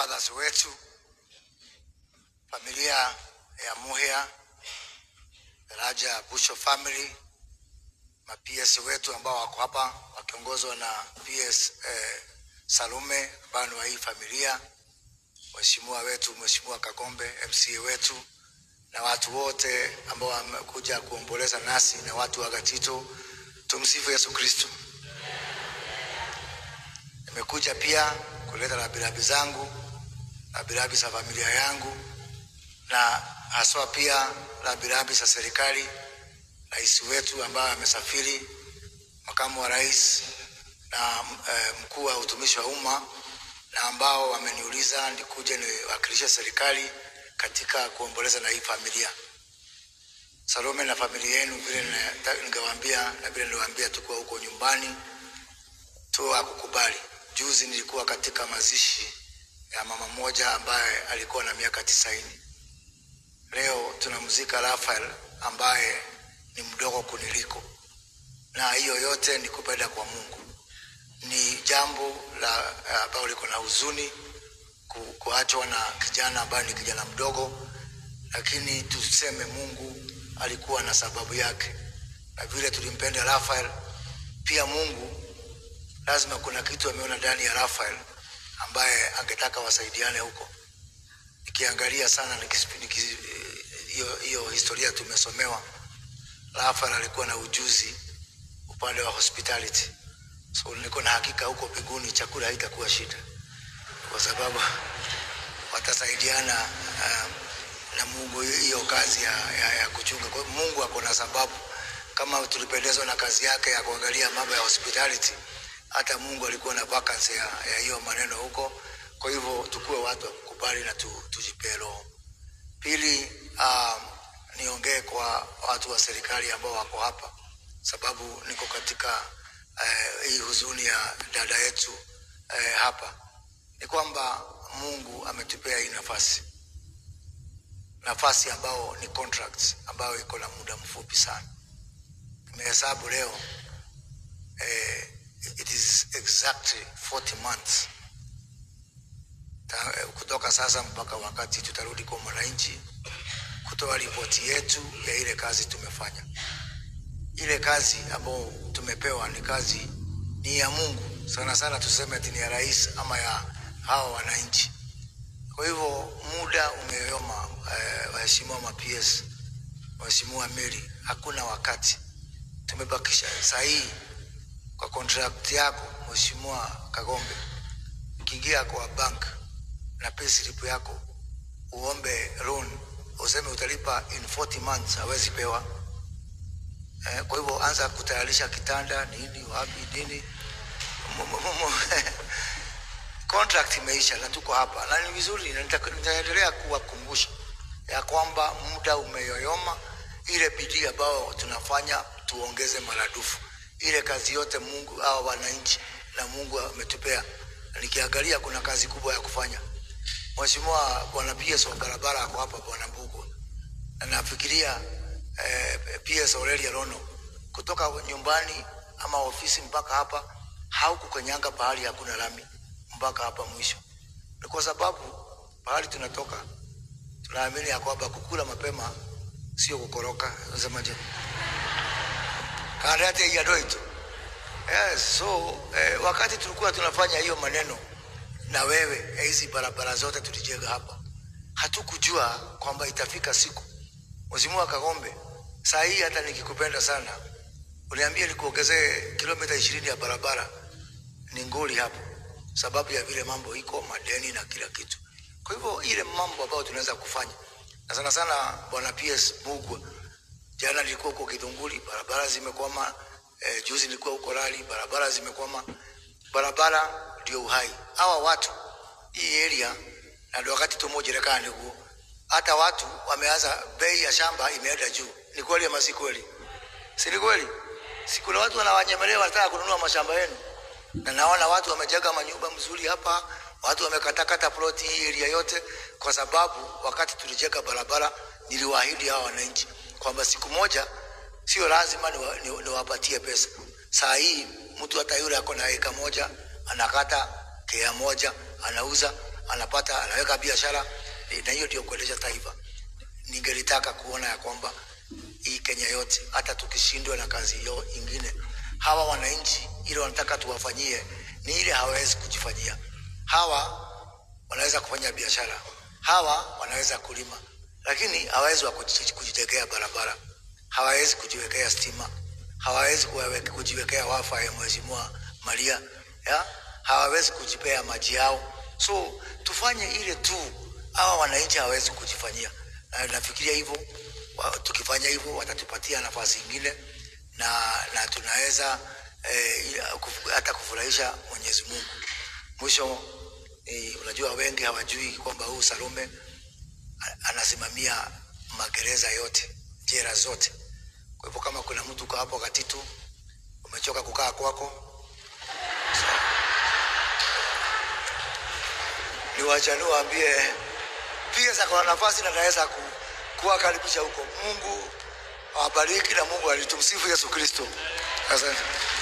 brothers wetu, familia ya Muhia, Raja Busho family, ma PS wetu ambao wako hapa wakiongozwa na PS eh, Salume ambao ni wa hii familia, mheshimiwa wetu Mheshimiwa Kagombe MCA wetu na watu wote ambao wamekuja kuomboleza nasi na watu wa Gatito. Tumsifu Yesu Kristo. Nimekuja pia kuleta rabirabi zangu, rabirabi za familia yangu, na haswa pia rabirabi za serikali, rais wetu ambaye amesafiri, makamu wa rais na eh, mkuu wa utumishi wa umma, na ambao wameniuliza nikuje niwakilishe serikali katika kuomboleza na hii familia. Salome na familia yenu, vile na- ningewaambia na vile niliwaambia, tukuwa huko nyumbani tu akukubali. Juzi nilikuwa katika mazishi ya mama mmoja ambaye alikuwa na miaka tisaini. Leo tunamzika Rafael ambaye ni mdogo kuniliko, na hiyo yote ni kupenda kwa Mungu. Ni jambo la ambalo liko na huzuni ku- kuachwa na kijana ambaye ni kijana mdogo, lakini tuseme Mungu alikuwa na sababu yake, na vile tulimpenda Rafael, pia Mungu lazima kuna kitu ameona ndani ya Rafael ambaye angetaka wasaidiane huko. Nikiangalia sana nikis- nikis- hiyo hiyo historia tumesomewa, Rafael alikuwa na ujuzi upande wa hospitality, so niko na hakika huko mbinguni chakula haitakuwa shida, kwa sababu watasaidiana uh, na Mungu hiyo kazi ya, ya, ya kuchunga. Kwa hiyo Mungu ako na sababu, kama tulipendezwa na kazi yake ya kuangalia mambo ya hospitality, hata Mungu alikuwa na vacancy ya ya hiyo maneno huko. Kwa hivyo tukuwe watu wa kukubali na tu, tujipee roho. Pili, um, niongee kwa watu wa serikali ambao wako hapa, sababu niko katika eh, hii huzuni ya dada yetu eh, hapa, ni kwamba Mungu ametupea hii nafasi nafasi ambao ni contracts ambayo iko na muda mfupi sana. Nimehesabu leo eh, it is exactly 40 months Ta, eh, kutoka sasa mpaka wakati tutarudi kwa mwananchi kutoa ripoti yetu ya ile kazi tumefanya. Ile kazi ambayo tumepewa ni kazi ni ya Mungu sana sana, tuseme ati ni ya rais ama ya hawa wananchi. Kwa hivyo muda umeyoyoma, eh, waheshimiwa ma PS, waheshimiwa Mary, hakuna wakati tumebakisha. Saa hii kwa contract yako Mheshimiwa Kagombe, ukiingia kwa bank na pay slip yako uombe loan useme utalipa in 40 months, hawezi pewa. Eh, kwa hivyo anza kutayarisha kitanda nini wapi nini Mu- mu- mu- mu- contract imeisha na tuko hapa na ni vizuri, na nita- nitaendelea kuwakumbusha ya kwamba muda umeyoyoma. Ile bidii ambayo tunafanya tuongeze maradufu. Ile kazi yote Mungu au wananchi na Mungu ametupea. Nikiangalia kuna kazi kubwa ya kufanya. Mheshimiwa Bwana PS wa barabara ako hapa, Bwana Mbugu, na nafikiria eh, PS Aurelia Rono kutoka nyumbani ama ofisi mpaka hapa haukukanyanga pahali hakuna lami mpaka hapa mwisho. Ni kwa sababu pahali tunatoka tunaamini ya kwamba kukula mapema sio kukoroka. Unasemaje? karate ya doito. Yes, so eh, wakati tulikuwa tunafanya hiyo maneno na wewe eh, hizi barabara zote tulijenga hapa, hatukujua kwamba itafika siku. Mheshimiwa Kagombe, saa hii hata nikikupenda sana, uniambie nikuongezee kilomita ishirini ya barabara ni ngoli hapo, sababu ya vile mambo iko madeni na kila kitu. Kwa hivyo ile mambo ambayo tunaweza kufanya, na sana sana bwana PS Mugwa, jana nilikuwa huko Kidunguri, barabara zimekwama. Eh, juzi nilikuwa huko Rali, barabara zimekwama. Barabara ndio uhai. Hawa watu hii area, na ndio wakati tumojerekana huko, hata watu wameanza, bei ya shamba imeenda juu. Ni kweli ama si kweli? Si ni kweli? Si kuna watu wanawanyemelea wanataka kununua mashamba yenu, na naona watu wamejenga manyumba mzuri hapa, watu wamekatakata ploti hii area yote, kwa sababu wakati tulijenga barabara niliwaahidi hawa wananchi kwamba siku moja sio lazima niwapatie ni, niwapatie pesa. Saa hii mtu hata yule ako na eka moja anakata kea moja anauza anapata anaweka biashara eh, na hiyo ndio kuendesha taifa. Ningelitaka kuona ya kwamba hii Kenya yote, hata tukishindwa na kazi hiyo ingine, hawa wananchi ile wanataka tuwafanyie ni ile hawawezi kujifanyia. Hawa wanaweza kufanya biashara, hawa wanaweza kulima, lakini hawawezi wa kuji- kujitegea barabara, hawawezi kujiwekea stima, hawawezi kuwawe- kujiwekea wafa ya Mheshimiwa Maria ya hawawezi kujipea maji yao. So tufanye ile tu, hawa wananchi hawawezi kujifanyia, na nafikiria hivyo wa- tukifanya hivyo watatupatia nafasi ingine na, na tunaweza eh, kuf- hata kufurahisha Mwenyezi Mungu. Mwisho eh, unajua wengi hawajui kwamba huu Salome a- anasimamia magereza yote, jela zote. Kwa hivyo kama kuna mtu uko hapo Katitu, umechoka kukaa kwako, ni wachani waambie pia za kuna nafasi na naweza ku, kuwakaribisha huko. Mungu awabariki na Mungu alitumsifu Yesu Kristo. Asante.